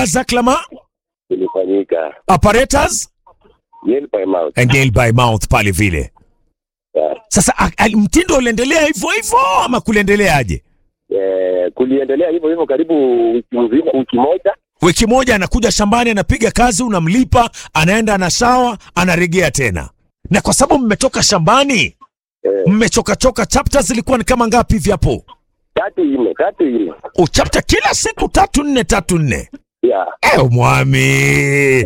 Isaac Lama, ilifanyika apparatus nail by mouth. and nail by mouth pale vile. Yeah. Sasa a- a- mtindo uliendelea hivyo hivyo ama kuliendeleaje? Eh, kuliendelea hivyo hivyo karibu wiki mzima, wiki moja. Wiki moja anakuja shambani, anapiga kazi, unamlipa, anaenda anasawa, anaregea tena. Na kwa sababu mmetoka shambani, Eh, mmechokachoka, chapter zilikuwa ni kama ngapi hivi hapo? tatu nne, tatu nne. O, chapter kila siku tatu nne tatu nne. Yeah. Eh, mwami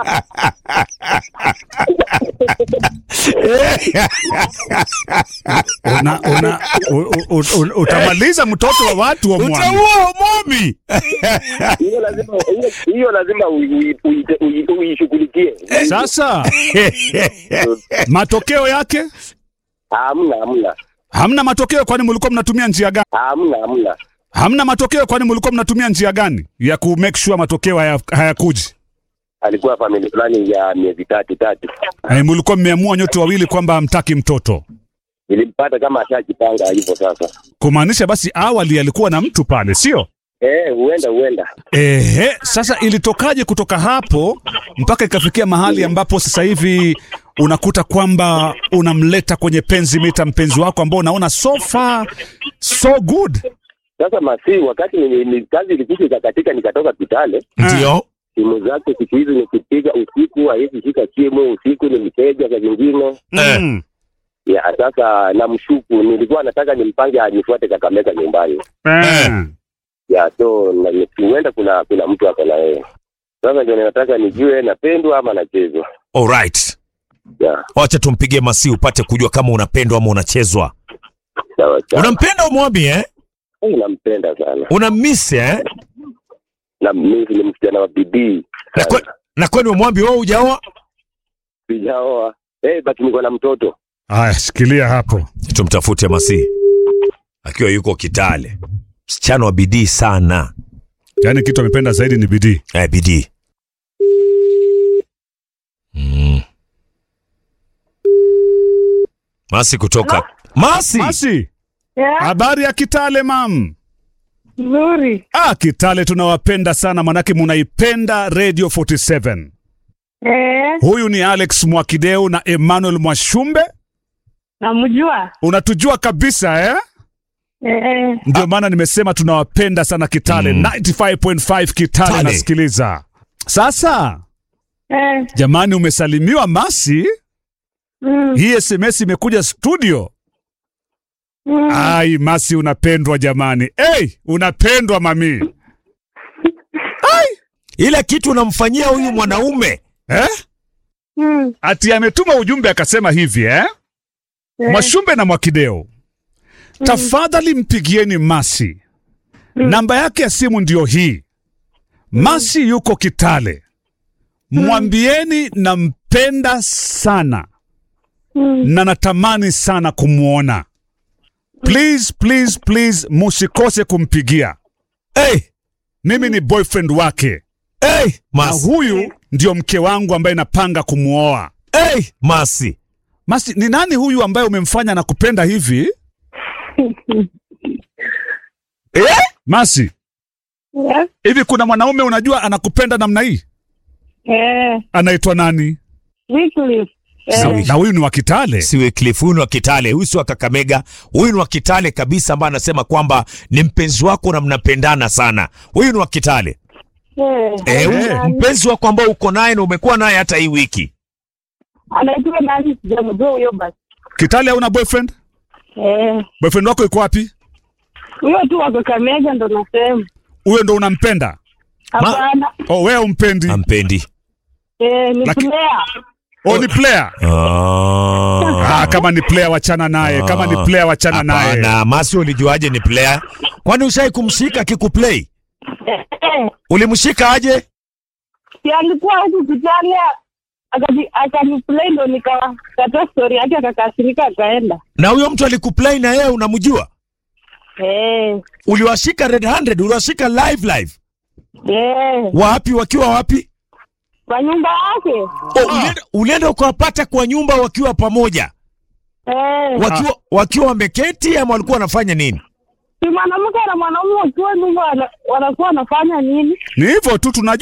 una, una, u, u, u, utamaliza mtoto wa watu wa mwami. utaua mwami. Hiyo lazima hiyo- hiyo lazima ui- ui- ui- ui- uishughulikie. Sasa matokeo yake Hamna, hamna. hamna matokeo, kwani mlikuwa mnatumia njia gani? Hamna, hamna. Hamna matokeo, kwani mlikuwa mnatumia njia gani ya ku make sure matokeo haya- hayakuji? Alikuwa family planning ya miezi tatu tatu. Eh, mlikuwa mmeamua nyote wawili kwamba hamtaki mtoto, Nilimpata kama ashajipanga hivyo sasa. kumaanisha basi awali alikuwa na mtu pale, sio? Eh, huenda huenda. Ehe, sasa ilitokaje kutoka hapo mpaka ikafikia mahali ambapo sasa hivi unakuta kwamba unamleta kwenye penzi mita mpenzi wako ambao unaona so far so good. Sasa masi, wakati ni, ni kazi ilikuja ikakatika, nikatoka Kitale. Ndio. Simu zake siku hizi nikipiga usiku hawezi shika simu, usiku ni mteja saa zingine. Mm. Ya sasa namshuku, nilikuwa nataka nimpange anifuate Kakamega nyumbani. Eh. Ya so na- ni- huenda kuna kuna mtu ako na yeye. Sasa ndio ninataka nijue napendwa ama nachezwa. Alright. Ya Wacha tumpigie Masi upate kujua kama unapendwa ama unachezwa. sawa sawa. Unampenda mwami eh? Eh, nampenda sana. Unammiss eh? Na mimi ni msichana wa bidii. Na, kwe, na kwani mwambi wewe hujaoa? Sijaoa. Eh, basi niko na mtoto. Haya, shikilia hapo. Tumtafute Masi akiwa yuko Kitale, msichana wa bidii sana. Yaani kitu amependa zaidi ni bidii. Eh, bidii mm. Masi kutoka Masi, Basi, Yeah, habari ya Kitale mam? nzuri. Ah, Kitale tunawapenda sana manake munaipenda Radio 47. Eh, Huyu ni Alex Mwakideu na Emmanuel Mwashumbe. namjua. Unatujua kabisa eh? Eh, Ndio maana nimesema tunawapenda sana Kitale. Mm. 95.5 Kitale Tale. nasikiliza. Sasa eh, jamani, umesalimiwa Masi. mm, Hii SMS imekuja studio. mm. Ai, Masi unapendwa jamani. Hey, unapendwa mami. ile kitu unamfanyia huyu mwanaume Eh? Mm, Ati ametuma ujumbe akasema hivi eh? eh, Mwashumbe na Mwakideo, tafadhali mpigieni Masi. Namba yake ya simu ndiyo hii. Masi yuko Kitale, mwambieni nampenda sana mm. na natamani sana kumwona. Please, please, please, musikose kumpigia. hey, Mimi ni boyfriend wake hey, na Masi, huyu ndio mke wangu ambaye napanga kumwoa. hey, Masi. Masi, ni nani huyu ambaye umemfanya na kupenda hivi? Eh? Masi, Yeah, hivi kuna mwanaume unajua anakupenda namna hii? eh, Anaitwa nani? Wycliffe. Sawa. Eh, Na huyu ni wa Kitale. Si Wycliffe, huyu ni wa Kitale, huyu si wa Kakamega, huyu ni wa Kitale kabisa, ambaye anasema kwamba ni mpenzi wako na mnapendana sana. Huyu ni wa Kitale eh, eh, huyu Eh. mpenzi wako ambao uko naye na umekuwa naye hata hii wiki. anaitwa nani? Sijamjua huyo basi. Kitale hauna boyfriend? Eh, Boyfriend wako yuko wapi? huyo tu wa Kakamega ndo nasema. Huyo ndo unampenda? Hapana. Oh, wewe umpendi? Ampendi. Eh, ni Laki- player. Oh, ni player. Ah. Ah, kama ni player wachana naye. Kama ni player wachana naye. Hapana, Masi ulijuaje ni player? Kwani ushai kumshika akikuplay? Eh, eh, Ulimshika aje? si alikuwa huku Kitale akani- akaniplay ndo nikakata story yake akakasirika akaenda. Na huyo mtu alikuplay na yeye unamjua? Eh, Uliwashika red handed, uliwashika live live. eh, Wapi wakiwa wapi? kwa nyumba yake. Oh, ulienda, ulienda ukawapata kwa nyumba wakiwa pamoja. Eh, Wakiwa wakiwa wameketi ama walikuwa wanafanya nini? si mwanamke na mwanaume wakiwa nyumba wana- wanakuwa wanafanya nini? Ni hivyo tu tunajua